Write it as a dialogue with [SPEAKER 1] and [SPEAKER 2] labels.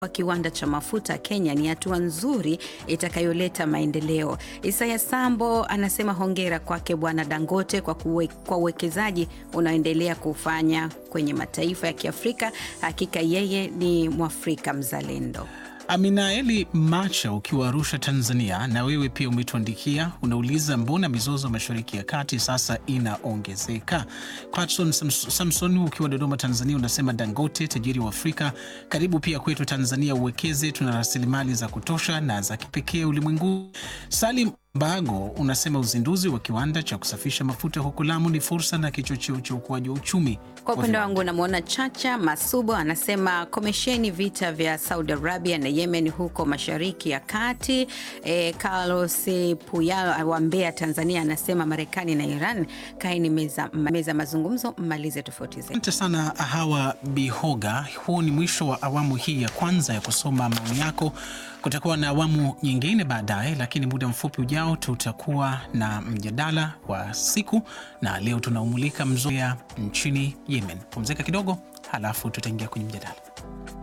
[SPEAKER 1] wa kiwanda cha mafuta Kenya ni hatua nzuri itakayoleta maendeleo. Isaya Sambo anasema hongera kwake Bwana Dangote kwa kuwe, kwa uwekezaji unaoendelea kufanya kwenye mataifa ya Kiafrika. Hakika yeye ni Mwafrika mzalendo.
[SPEAKER 2] Aminaeli Macha ukiwa Arusha, Tanzania, na wewe pia umetuandikia, unauliza mbona mizozo mashariki ya kati sasa inaongezeka? Patson Samson ukiwa Dodoma, Tanzania, unasema Dangote tajiri wa Afrika, karibu pia kwetu Tanzania uwekeze, tuna rasilimali za kutosha na za kipekee ulimwenguni. Salim Bago unasema uzinduzi wa kiwanda cha kusafisha mafuta huku Lamu ni fursa na kichocheo cha ukuaji wa uchumi.
[SPEAKER 1] Kwa upande wangu namwona Chacha Masubo anasema komesheni vita vya Saudi Arabia na Yemen huko mashariki ya kati. E, Carlos Puyalo wa Mbeya, Tanzania anasema Marekani na Iran kaeni meza, meza mazungumzo mmalize tofauti zetu.
[SPEAKER 2] Asante sana Hawa Bihoga. Huu ni mwisho wa awamu hii ya kwanza ya kusoma maoni yako. Kutakuwa na awamu nyingine baadaye, lakini muda mfupi ujao tutakuwa na mjadala wa siku, na leo tunaumulika mzozo nchini Yemen. Pumzika kidogo, halafu tutaingia kwenye mjadala.